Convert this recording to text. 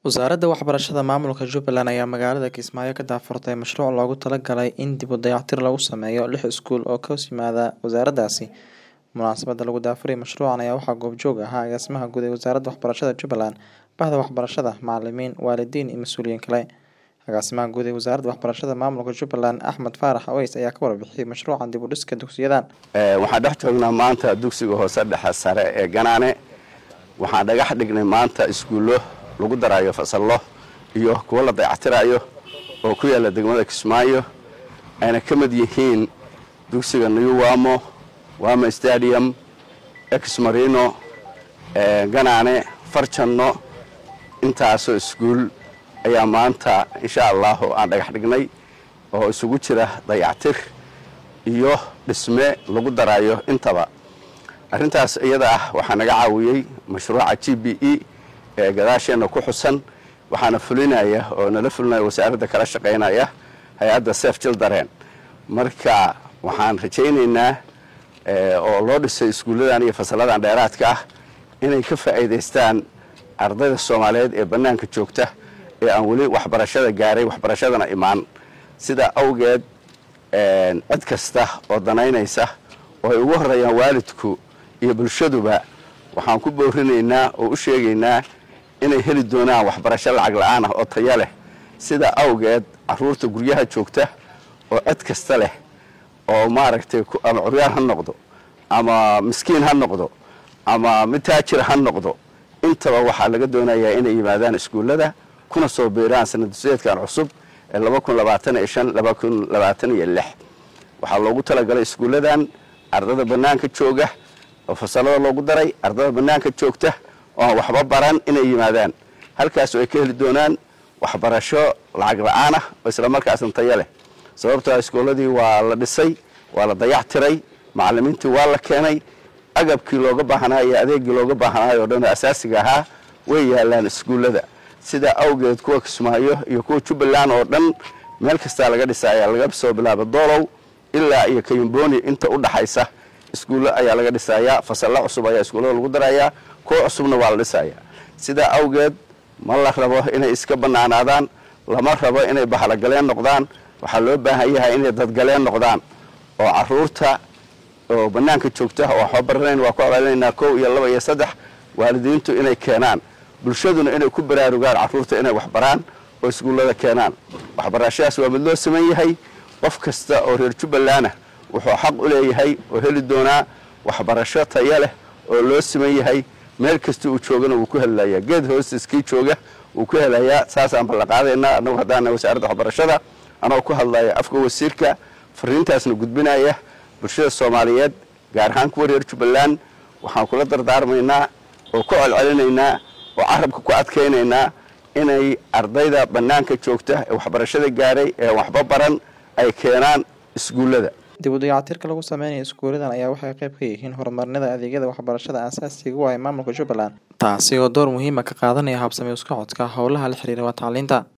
Wasaaradda Waxbarashada Maamulka Jubbaland ayaa magaalada Kismaayo ka daahfurtay mashruuc loogu talagalay in dib u dayactir lagu sameeyo lix iskuul oo ka hoos yimaada wasaaraddaasi. Munaasabadda lagu daahfuray mashruucan ayaa waxaa goobjoog ahaa agaasimaha guud ee Wasaaradda Waxbarashada Jubbaland, Bahda Waxbarashada, macalimiin, waalidiin iyo mas'uuliyiin kale. Agaasimaha guud ee Wasaaradda Waxbarashada Maamulka Jubbaland, Axmed Faarax Aweys ayaa ka warbixiyay mashruucan dib u dhiska dugsiyadan. waxaan dhex joognaa maanta dugsiga hoose dhexe sare ee ganaane waxaan dhagax dhignay maanta iskuullo lagu daraayo fasallo iyo kuwo la dayactirayo oo ku yaalla degmada kismaayo ayna ka mid yihiin dugsiga new wamo wamo stadium exmarino ganaane farjanno intaasoo iskuul ayaa maanta insha allahu aan dhagax dhignay oo isugu jira dayactir iyo dhisme lagu daraayo intaba arrintaas iyada ah waxaa naga caawiyey mashruuca g b e ee gadaasheenna ku xusan waxaana fulinaya oo nala fulinaya wasaaradda kala shaqaynaya hay-adda sef children marka waxaan rajaynaynaa oo loo dhisay iskuulladan iyo fasalladan dheeraadka ah inay ka faa'iidaystaan ardayda soomaaliyeed ee bannaanka joogta ee aan weli waxbarashada gaaray waxbarashadana imaan sidaa awgeed cid kasta oo danaynaysa oo ay ugu horreeyaan waalidku iyo bulshaduba waxaan ku boorinaynaa oo u sheegaynaa inay heli doonaan waxbarasho lacag la'aan ah oo taya leh sidaa awgeed carruurta guryaha joogta oo cid kasta leh oo maaragtay ama curyaar ha noqdo ama miskiin ha noqdo ama mid taajir ha noqdo intaba waxaa laga doonayaa inay yimaadaan iskuullada kuna soo biiraan sanadduseedkan cusub ee waxaa loogu talagalay iskuulladan ardada bannaanka jooga oo fasallada loogu daray ardada bannaanka joogta oo aan waxba baran inay yimaadaan halkaas oo ay ka heli doonaan waxbarasho lacag la'aan ah oo islamarkaasna tayo leh sababtoo iskuulladii waa la dhisay waa la dayac tiray macallimiintii waa la keenay agabkii looga baahnaa iyo adeegii looga baahnaayo oo dhan oo asaasiga ahaa way yaalaan iskuullada sidaa awgeed kuwa kismaayo iyo kuwa jubbaland oo dhan meel kastaa laga dhisaya laga soo bilaabo doolow ilaa iyo kayumbooni inta u dhaxaysa iskuullo ayaa laga dhisayaa fasallo cusub ayaa iskuullada lagu darayaa kuwa cusubna waa la dhisayaa sidaa awgeed ma la rabo inay iska bannaanaadaan lama rabo inay bahalagaleen noqdaan waxaa loo baahan yahay inay dadgaleen noqdaan oo caruurta oo bannaanka joogta oo waxba baranayn waa ku abaalinaynaa kow iyo laba iyo saddex waalidiintu inay keenaan bulshaduna inay ku baraarugaan carruurta inay waxbaraan oo iskuullada keenaan waxbarashadaas waa mid loo saman yahay qof kasta oo reer jubbaland ah wuxuu xaq u leeyahay oo heli doonaa waxbarasho taya leh oo loo siman yahay meel kasta uu joogana wuu ku helayaa geed hoostiskii jooga wuu ku helayaa saasaan ballanqaadaynaa annagu haddaana wasaaradda waxbarashada anagoo ku hadlaya afka wasiirka fariintaasna gudbinaya bulshada soomaaliyeed gaar ahaan kuwa reer jubbaland waxaan kula dardaarmaynaa oo ku celcelinaynaa oo carabka ku adkaynaynaa inay ardayda bannaanka joogta ee waxbarashada gaaray ee waxba baran ay keenaan iskuullada dib u dayactirka lagu sameynayo iskuuladan ayaa waxay qayb ka yihiin horumarinada adeegyada waxbarashada aasaasiga u ah maamulka jubbaland taasi oo door muhiima ka qaadanaya habsami u socodka howlaha la xiriira waa tacliinta